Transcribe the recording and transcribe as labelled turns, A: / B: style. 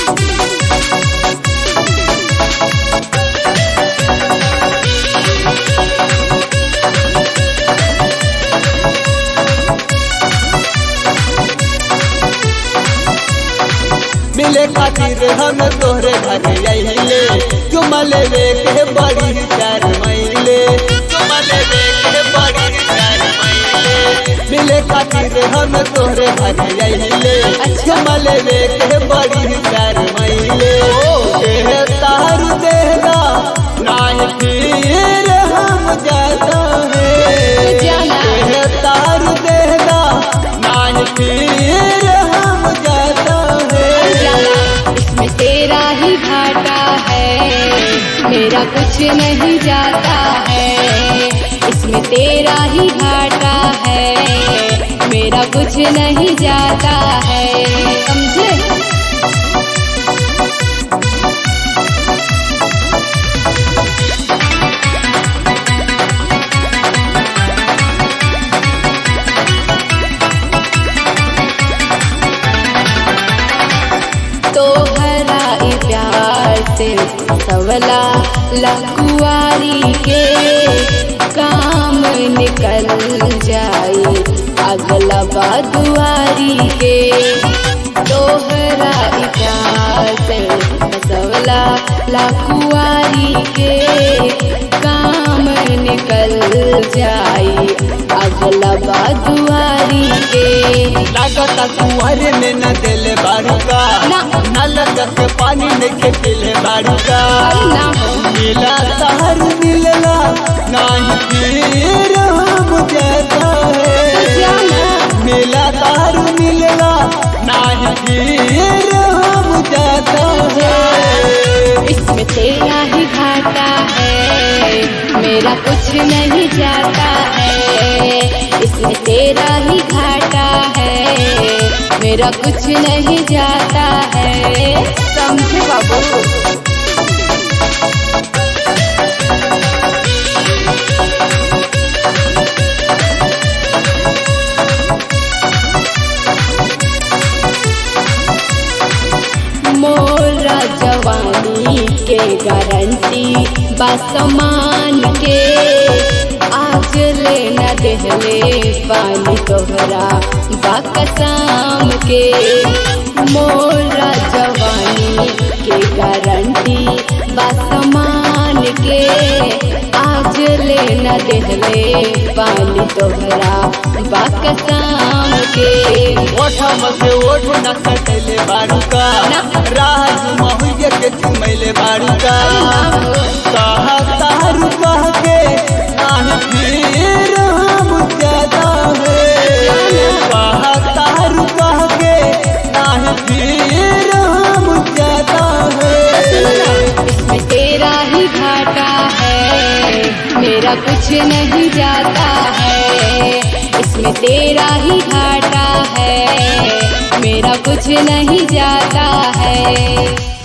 A: मिले खातिर हम तोहरे घर अइले चुमा लेवे के बड़ी चार महिले चुमा लेवे के बड़ी चार महिले मिले खातिर हम तोहरे घर अइले चुमा लेवे के बड़ी चार महिले के तार देगा नाय फिर हम जाता है के तार देगा नाय फिर हम जाता है
B: इसमें तेरा ही घाटा है मेरा कुछ नहीं जाता है इसमें तेरा ही घाटा है मेरा कुछ नहीं जाता है समझे तो हरा ई प्यार से सवला लकुआरी के काम निकल जाए अगला बादुआरी के तोहरा ई प्यार से सवला लकुआरी के काम निकल जाए अगला बादुआरी के
A: लागता कुंवर में न दिल बाड़ूका
B: ना।
A: न लगत पानी में के पिले बाड़ूका
B: ना हो।
A: मिला तार मिलला नाही फिर हम जाता है
B: जाना।
A: मिला तार मिलला नाही फिर हम जाता है
B: इसमें तेरा ही घाटा है मेरा कुछ नहीं जाता है इसमें तेरा ही घाटा है मेरा कुछ नहीं जाता है समझे बाबू मोरा जवानी के गारंटी बासमान के आज ले न देहले पानी तोहरा बाकसाम के मोरा जवानी के गारंटी बासमान के आज ले न देहले पानी तोहरा बाकसाम के
A: ओठम से ओठ न कटले बाड़ूका
B: ना।
A: राज महुए के चुमैले बाड़ूका कहा तारू कह के नाही फिर हम जाता है कहा तारू कह के नाही फिर हम जाता है
B: इसमें तेरा ही घाटा है मेरा कुछ नहीं जाता है इसमें तेरा ही घाटा है मेरा कुछ नहीं जाता है